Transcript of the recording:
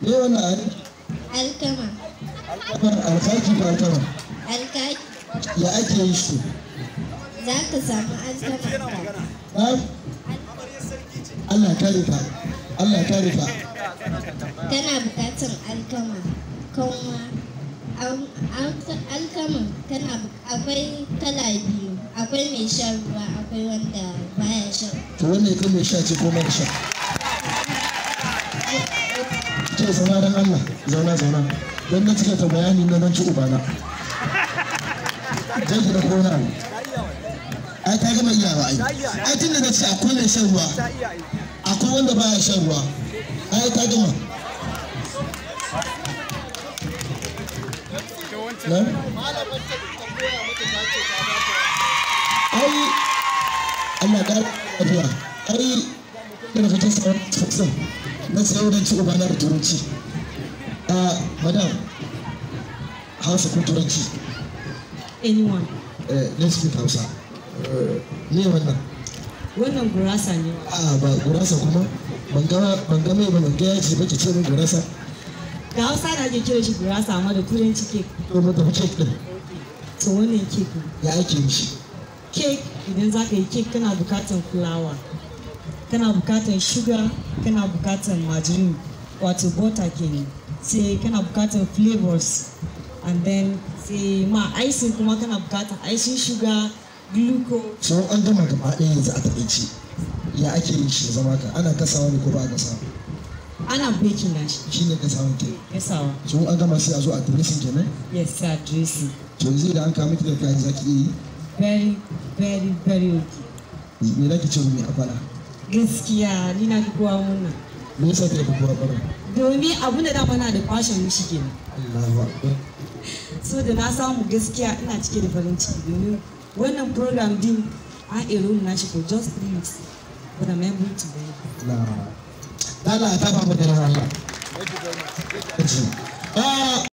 me wannan ari alkama alkamar alkaki ko alkama alkaki ya ake yi shi za ka samu alkama na Allah kare ka Allah kare ka kana bukatar alkama kanwa Al- al- alkama tana bu- akwai kala biyu akwai mai shan ruwa akwai wanda baya shan to wannan ita mai sha ce ko mara sha ce zauna don Allah zauna zauna don na cika ta bayani na nan ci ubana zai ki da kona ai ta gama iyawa ai ai tun da na ce akwai mai shan ruwa akwai wanda baya shan ruwa ai ta gama na? ai Allah ƙara lafiya ai da kake sauran tsotsin na sauran ci ubana da turanci a madam hausa ko turanci anyone eh let's speak hausa Eh, me wannan wannan gurasa ne a ba gurasa kuma ban ga ban ga mai ba ban ga yaji ba ki ce min gurasa da hausa da ake kira shi gurasa amma da turanci cake to mu tafi cake din to wannan cake ne ya ake yi shi cake idan za ka yi cake kana bukatar fulawa kana bukatar sugar kana bukatar margarine wato butter kenan sai kana bukatar flavors and then sai ma icing kuma kana bukatar icing sugar glucose so an gama gaba ɗaya yanzu a taƙaice ya ake yin shi zama ka ana gasawa ne ko ba a gasawa ana baking da shi shi ne gasawan ke yasawa so an gama sai a zo a dressing kenan yes sir dressing to yanzu idan an kawo miki da kayan zaki iya yi very very very okay me zaki ce mai akwala gaskiya ni na fi kowa wannan me yasa ta fi kowa bara domin abin da dama na da kwashen mishi kenan Allahu akbar so da na samu gaskiya ina cike da farin ciki domin wannan program din an ero na shi for just three weeks but I'm able to do it. na dala ta ba mu da Allah Ah